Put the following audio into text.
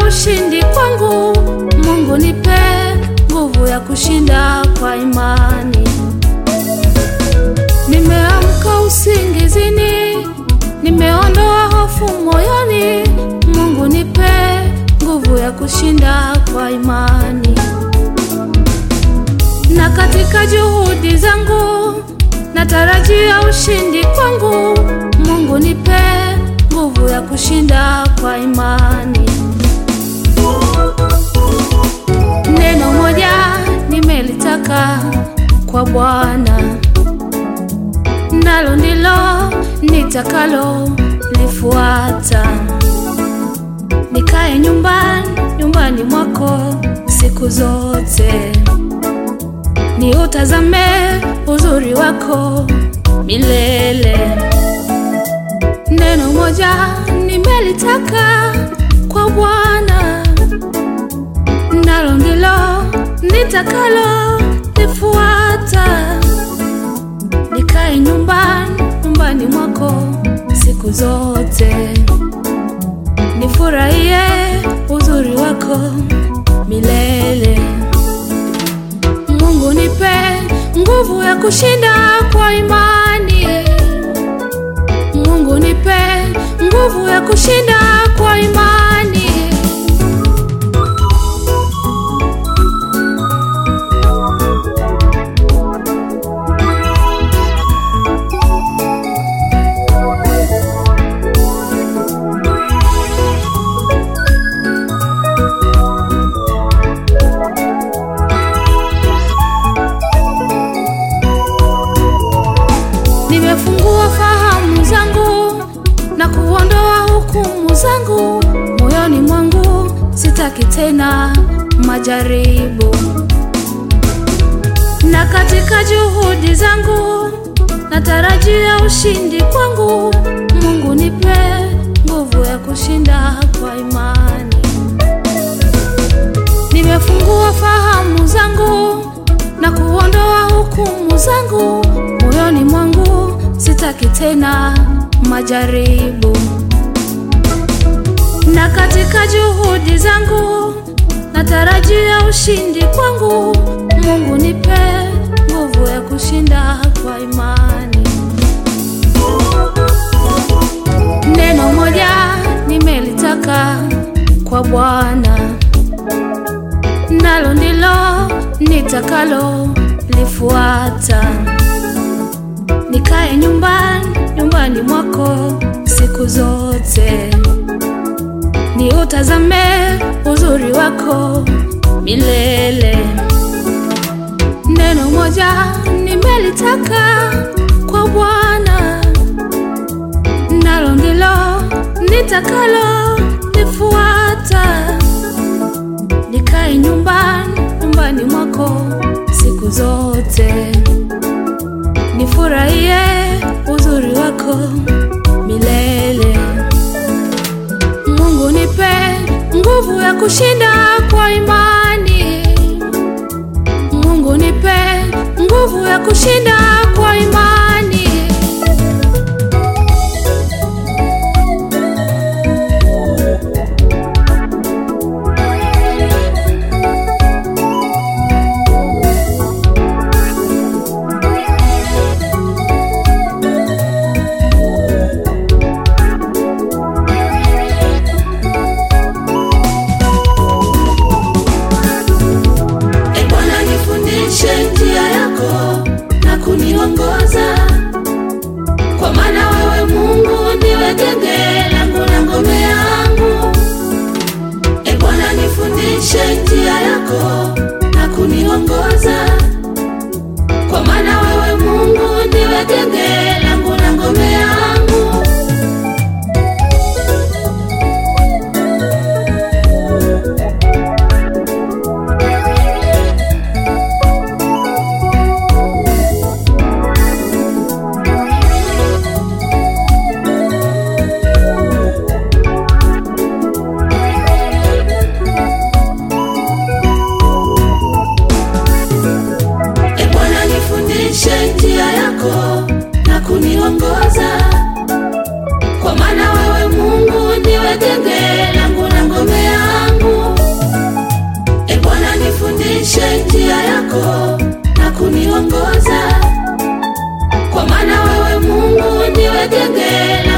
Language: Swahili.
ushindi kwangu. Mungu nipe nguvu ya kushinda kwa imani. Nimeamka usingizini, nimeondoa hofu moyoni. Mungu nipe nguvu ya kushinda kwa imani. Na katika juhudi zangu natarajia ushindi kwangu. Mungu nipe nguvu ya kushinda kwa imani. Neno moja nimelitaka kwa Bwana, nalo ndilo nitakalo lifuata, nikae nyumbani nyumbani mwako siku zote, niutazame uzuri wako milele. Neno moja nimelitaka kwa Bwana, nalo ndilo nitakalo lifuata, nikae nyumbani nyumbani mwako siku zote, nifurahie uzuri wako milele. Mungu nipe nguvu ya kushinda kwa imani. Mungu nipe nguvu ya kushinda kwa imani. Nimefungua fahamu zangu na kuondoa hukumu zangu moyoni mwangu, sitaki tena majaribu. Na katika juhudi zangu natarajia ushindi kwangu. Mungu nipe nguvu ya kushinda kwa imani. Nimefungua fahamu zangu na kuondoa hukumu zangu moyoni mwangu, sitaki tena majaribu. Na katika juhudi zangu natarajia ushindi kwangu. Mungu nipe nguvu ya kushinda kwa imani. Neno moja nimelitaka kwa Bwana, nalo ndilo nitakalo lifuata, nikae nyumbani nyumbani mwako siku zote, niutazame uzuri wako milele. Neno moja nimelitaka kwa Bwana, nalo ndilo nitakalo lifuata, nikae nyumbani nyumbani mwako siku zote, nifurahie uzuri wako milele. Mungu nipe nguvu ya kushinda kwa imani. Mungu nipe nguvu ya kushinda kwa imani. E Bwana, nifundishe njia yako na kuniongoza lako na kuniongoza, kwa maana wewe Mungu ndiwe genge